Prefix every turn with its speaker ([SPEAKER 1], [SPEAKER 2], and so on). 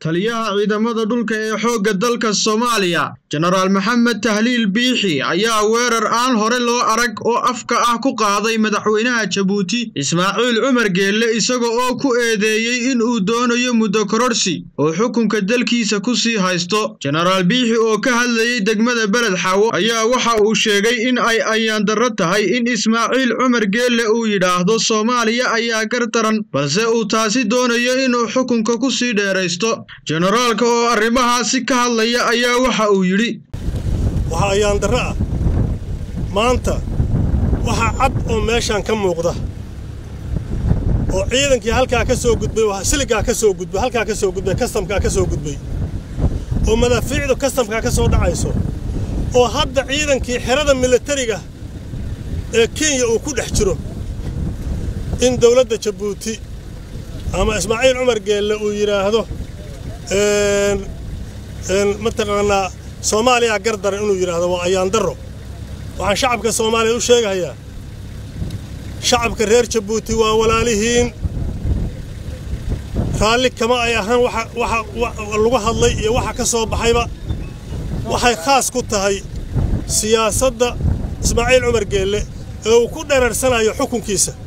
[SPEAKER 1] taliyaha ciidamada dhulka ee xoogga dalka soomaaliya jenaraal maxamed tahliil biixi ayaa weerar aan hore loo arag oo afka ah ku qaaday madaxweynaha jabuuti ismaaciil cumar geelle isaga oo ku eedeeyey in uu doonayo muddo kororhsi oo xukunka dalkiisa ku sii haysto jenaraal biixi oo ka hadlayey degmada beled xaawo ayaa waxa uu sheegay in ay ayaandarro tahay in ismaaciil cumar geelle uu yidhaahdo soomaaliya ayaa gardaran balse uu taasi doonayo inuu xukunka ku sii dheeraysto jenaraalka oo arrimahaasi ka hadlaya ayaa waxa uu yidhi
[SPEAKER 2] waxaa ayaandarro ah maanta waxaa cad oo meeshaan ka muuqda oo ciidankii halkaa ka soo gudbay siligaa ka soo gudbay halkaa ka soo gudbay kastamkaa ka soo gudbay oo madaafiicdu kastamkaa ka soo dhacayso oo hadda ciidankii xerada milatariga ee kenya uu ku dhex jiro in dawladda jabuuti ama ismaaciil cumar geelle uu yidhaahdo mataqaanaa soomaaliya gardaran inuu yidhaahdo waa ayaandarro waxaan shacabka soomaaliya u sheegahayaa shacabka reer jabuuti waa walaalihiin raalli kama ay ahaan waxa lagu hadlay iyo waxa ka soo baxayba waxay khaas ku tahay siyaasadda ismaaciil cumar geelle ee uu ku dhereersanayo xukunkiisa